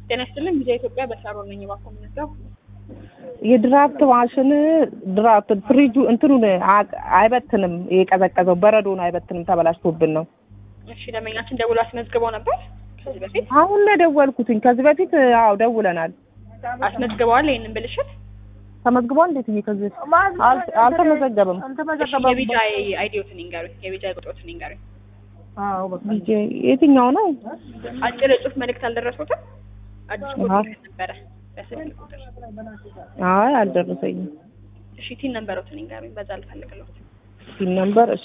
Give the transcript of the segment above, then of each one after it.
ጤና ይስጥልኝ ቪዛ ኢትዮጵያ በሳሮ ነኝ። እባክዎ ምንድነው? የድራፍት ማሽን ድራፍት ፍሪጁ እንትኑን አ- አይበትንም። የቀዘቀዘው በረዶን አይበትንም። ተበላሽቶብን ነው። እሺ ደንበኛችን ደውሎ አስመዝግበው ነበር ከዚህ በፊት አሁን ነው የደወልኩትኝ። ከዚህ በፊት አዎ ደውለናል። አስመዝግበዋል። ይህንን ብልሽት ተመዝግቧል። እንዴት እዬ ከዚህ አል- አልተመዘገበም። እሺ የቪዛ አይዲዎትን ይንገሩኝ። የቪዛ ቁጥሮትን ይንገሩኝ። ዲጄ የትኛው ነው? አጭር የጽሁፍ መልእክት አልደረሱትም? አዲስ አዎ። ኮፒ ነበረ በስልክ ቁጥር። አይ አልደረሰኝም። እሺ ቲን ነንበሮትን ይንገሩኝ። በዛ ልፈልግለት። ሲል ነበር። እሺ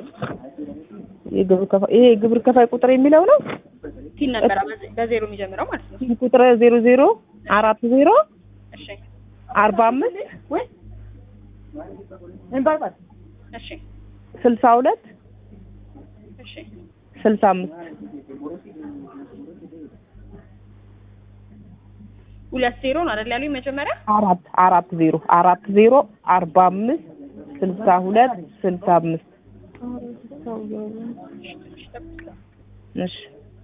የግብር ከፋይ ይሄ የግብር ከፋይ ቁጥር የሚለው ነው። ቲን ነንበራ በዜሮ የሚጀምረው ማለት ነው። ሲል ቁጥር ዜሮ ዜሮ አራት ዜሮ እሺ አርባ አምስት እሺ ስልሳ ሁለት እሺ ስልሳ አምስት ሁለት ዜሮ ነው አይደል ያሉኝ መጀመሪያ? አራት አራት ዜሮ አራት ዜሮ አርባ አምስት ስልሳ ሁለት ስልሳ አምስት እሺ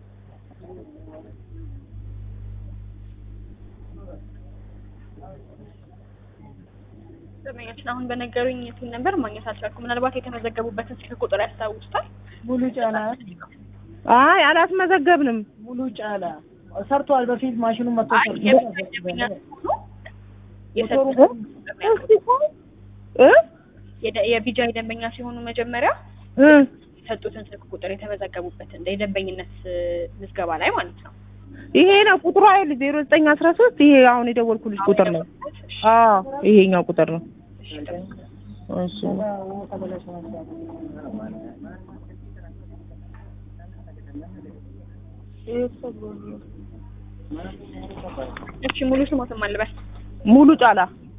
ደንበኛችን አሁን በነገሩኝ ቲን ነበር ማግኘት አልቻልኩም። ምናልባት የተመዘገቡበትን ስልክ ቁጥር ያስታውሱታል? ሙሉ ጫላ አይ አላስመዘገብንም። ሙሉ ጫላ ሰርቷል። በፊት ማሽኑ መጥቶ አይ ሰርቷል። የቪዛ ደንበኛ ሆኖ የሰጡት እስቲ ቆይ እ የደ- የቪጃይ ደንበኛ ሲሆኑ መጀመሪያ እ የሰጡትን ስልክ ቁጥር የተመዘገቡበትን የደንበኝነት እ፣ ምዝገባ ላይ ማለት ነው። ይሄ ነው ቁጥሩ አይደል? ዜሮ ዘጠኝ አስራ ሶስት ይሄ አሁን የደወልኩልሽ ቁጥር ነው። አዎ ይሄኛው ቁጥር ነው። እሺ፣ ጠብቁ። እሺ እሺ ሙሉ ስሞትም አልበል ሙሉ ጫላ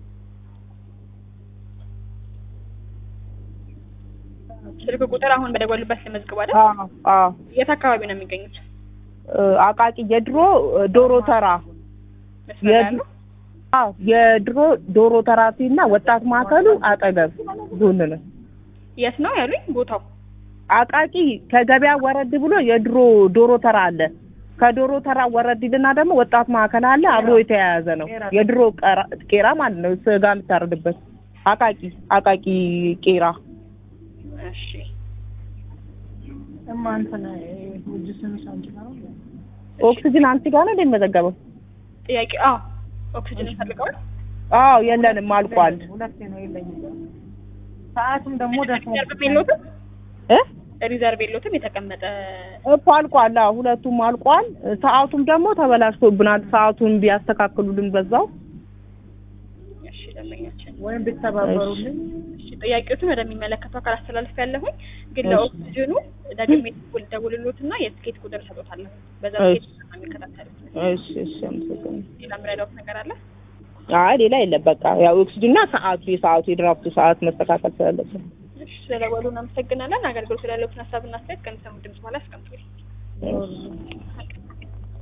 ስልክ ቁጥር አሁን በደወሉበት ለመዝግብ አይደል? አዎ አዎ የት አካባቢ ነው የሚገኙት? እ፣ አቃቂ የድሮ እ፣ ዶሮ ተራ መስመር ላይ የድ- ያለው? አዎ የድሮ ዶሮ ተራፊ እና ወጣት ማዕከሉ አጠገብ ጎን ነው። የት ነው ያሉኝ ቦታው? አቃቂ ከገበያ ወረድ ብሎ የድሮ ዶሮ ተራ አለ። ከዶሮ ተራ ወረድ ይልና ደግሞ ወጣት ማዕከል አለ። አብሮ የተያያዘ ነው። የድሮ ቀራ- ቄራ ማለት ነው። ስጋ የምታረድበት አቃቂ አቃቂ ቄራ። እሺ እማ እንትን ውጅ ስምሽ አንቺ ነው። ኦክሲጅን አንቺ ጋር ነው እንደሚመዘገበው? ጥያቄ አዎ ኦክሲጅን ይፈልገዋል? አዎ የለንም፣ አልቋል። ሁለቴ ነው የለኝም። ሰዓቱም ደግሞ ደስ ሪዘርቭ የለዎትም? እ ሪዘርቭ የለዎትም? የተቀመጠ እኮ አልቋል። አዎ ሁለቱም አልቋል። ሰዓቱም ደግሞ ተበላሽቶብናል። ሰዓቱን ቢያስተካክሉልን በዛው። እሺ ደንበኛችን ወይም ብትተባበሩልኝ እሺ ጥያቄዎችን ወደሚመለከተው አካል አስተላልፍ ያለሁኝ ግን እሺ። ለኦክሲጅኑ ደግሜ ደውል- ደውልሎትና የትኬት ቁጥር እሰጦታለሁ። በዛ እሺ። ትኬት ነው የሚከታተሉት። እሺ እሺ፣ አመሰግናለሁ። ሌላ ምረዳውት ነገር አለ? አይ ሌላ የለም። በቃ ያው ኦክሲጅንና ሰዓቱ የሰዓቱ የድራፍቱ ሰዓት መስተካከል ስላለበት እሺ ስለደወሉ እናመሰግናለን። አገልግሎት ስላለዎትን ሀሳብና አስተያየት ከሚሰሙት ድምጽ በኋላ አስቀምጡልኝ። እሺ።